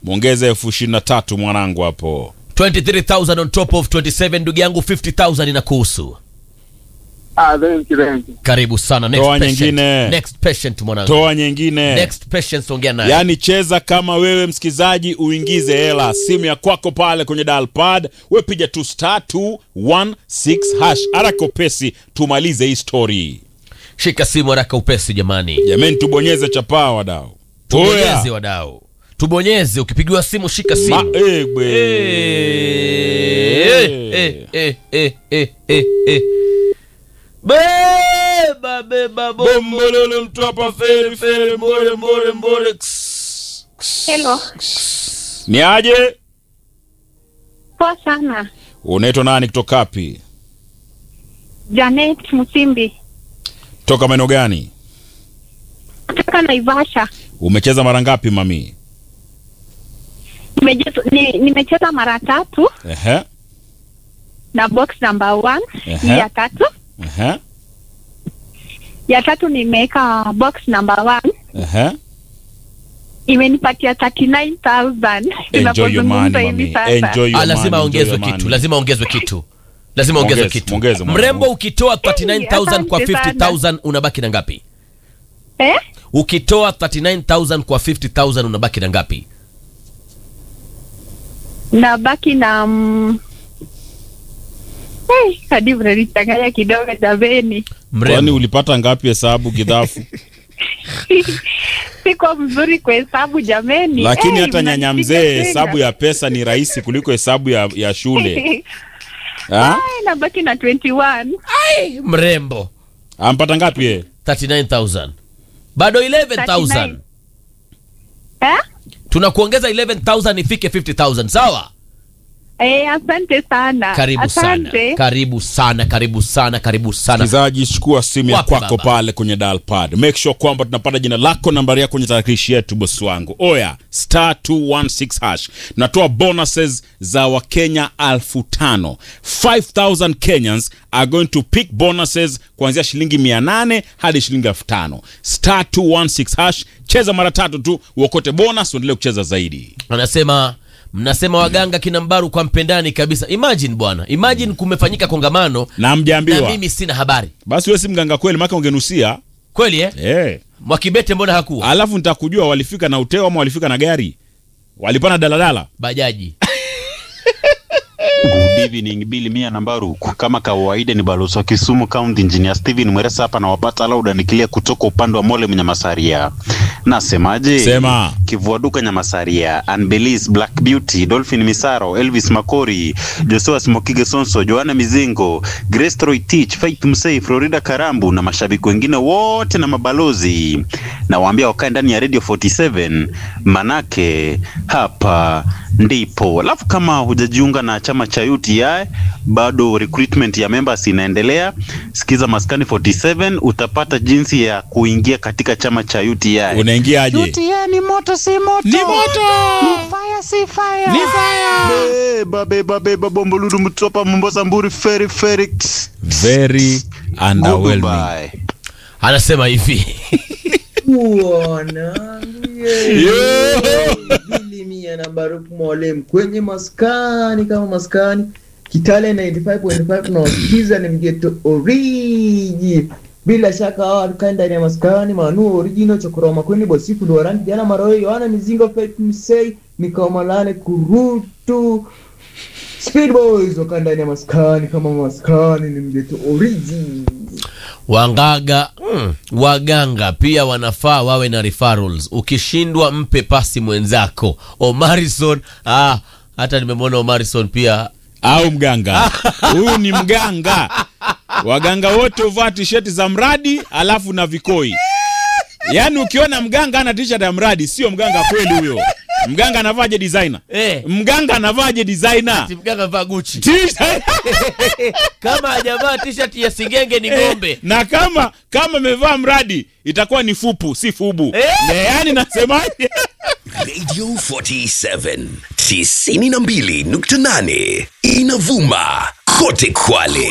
mwongeze elfu ishirini na tatu mwanangu hapo 23000 on top of 27 ndugu yangu 50000 inakuhusu Ah, thank you, thank you. karibu sana next Toa patient. nyingine. next patient mwanangu toa nyingine next patient ongea naye yaani cheza kama wewe msikizaji uingize hela simu ya kwako pale kwenye dalpad we piga tu star 216 hash haraka upesi tumalize hii story shika simu haraka upesi jamani jamani tubonyeze chapaa wadau tubonyeze Oya. wadau tubonyeze ukipigiwa simu shika Ma- simu eh, bwe. Eh, eh, eh, eh, eh, eh, eh. Beba, beba, bombo. bombolole mtu hapa feri feri mbore mbore mbore Ks, ks. Hello. ni aje Poa sana. unaitwa nani kutoka wapi Janet Musimbi toka maeneo gani kutoka Naivasha. umecheza mara ngapi mami Nimeje- ni- Nimecheza mara tatu Ehe, na box number one Ehe. hii ya tatu. ehe, Ya tatu nimeweka box number one ehe. imenipatia 39000 Enjoy your money, tunapozungumza hivi mami. sasa. Enjoy your Ah, lazima money, ongezwe enjoy your kitu money. lazima ongezwe kitu lazima ongezwe Ongeze, kitu ongeze, mwanangu. mrembo ukitoa 39000 kwa Asante sana. 50000 unabaki na ngapi Eh? ukitoa 39000 kwa 50000 unabaki na ngapi na baki na mm, hey, hadi mnanichanganya kidogo jameni. kwani mrembo ulipata ngapi hesabu kidhafu Siko mzuri kwa hesabu jameni. lakini Eh, hata nyanya mnanipiga mzee tena. hesabu ya pesa ni rahisi kuliko hesabu ya, ya shule Ha? Ai, nabaki na 21 mrembo ampata ngapi ye 39000 bado 11000 eh? tunakuongeza 11000 ifike 50000 sawa Eh, asante sana karibu asante. sana karibu sana karibu sana karibu sana msikilizaji chukua simu ya Wapi kwako baba? pale kwenye dalpad make sure kwamba tunapata jina lako nambari yako kwenye tarakilishi yetu bosi wangu oya star 216 hash tunatoa bonuses za wakenya alfu tano 5000 kenyans are going to pick bonuses kuanzia shilingi 800 hadi shilingi elfu tano star 216 hash cheza mara tatu tu uokote bonus uendelee kucheza zaidi anasema mnasema waganga kina mbaru kwa mpendani kabisa imagine bwana imagine kumefanyika kongamano na na mjaambiwa mimi sina habari basi wewe si mganga kweli maka ungenusia kweli eh? eh. mwakibete mbona hakuwa alafu nitakujua walifika na uteo ama walifika na gari walipana daladala bajaji Good evening, Billy Mia Nambaru. Kama kawaida ni balozi wa Kisumu County Engineer Steven Mweresa hapa na wapata lauda nikilia kutoka upande wa Mole Mnyamasaria. Nasemaje? Sema. Kivua duka Nyamasaria, Anbelis, Black Beauty, Dolphin Misaro, Elvis Makori, Joshua Smokige Sonso, Joanna Mizingo, Grace Troy Teach, Faith Musei, Florida Karambu na mashabiki wengine wote na mabalozi. Nawaambia wakae ndani ya Radio 47 manake hapa ndipo. Alafu kama hujajiunga na chama cha UTI bado recruitment ya members inaendelea. Sikiza Maskani 47 utapata jinsi ya kuingia katika chama cha UTI. unaingiaje UTI ni moto si moto. Ni moto! Ni fire si fire. Ni fire! Beba beba beba bomboludu mtopa Mombasa mburi feri feri. very underwhelming Goodbye. anasema hivi Bilimia na Baruk Mwalem kwenye maskani kama maskani Kitale 95.5 tunawasikiza ni mgeto origi bila shaka hawa tukae ndani ya maskani manu original chokoroma kweni bosifu duarangi jana maroyo yohana mizingo Faith Msei mikao malane kurutu Speed Boys wakaa ndani ya maskani kama maskani ni mgeto origi wangaga mm, waganga pia wanafaa wawe na referrals ukishindwa mpe pasi mwenzako omarison ah, hata nimemwona omarison pia au mganga huyu ni mganga waganga wote huvaa tisheti za mradi alafu na vikoi yaani ukiona mganga ana t-shirt ya mradi sio mganga kweli huyo mganga anavaje designer Eh. mganga anavaje designer Ati mganga vaa guchi T-shirt- kama hajavaa t-shirt ya singenge ni ng'ombe na kama kama amevaa mradi itakuwa ni fupu si fubu Eh. Na yaani nasemaje Radio 47 92.8 inavuma kote Kwale.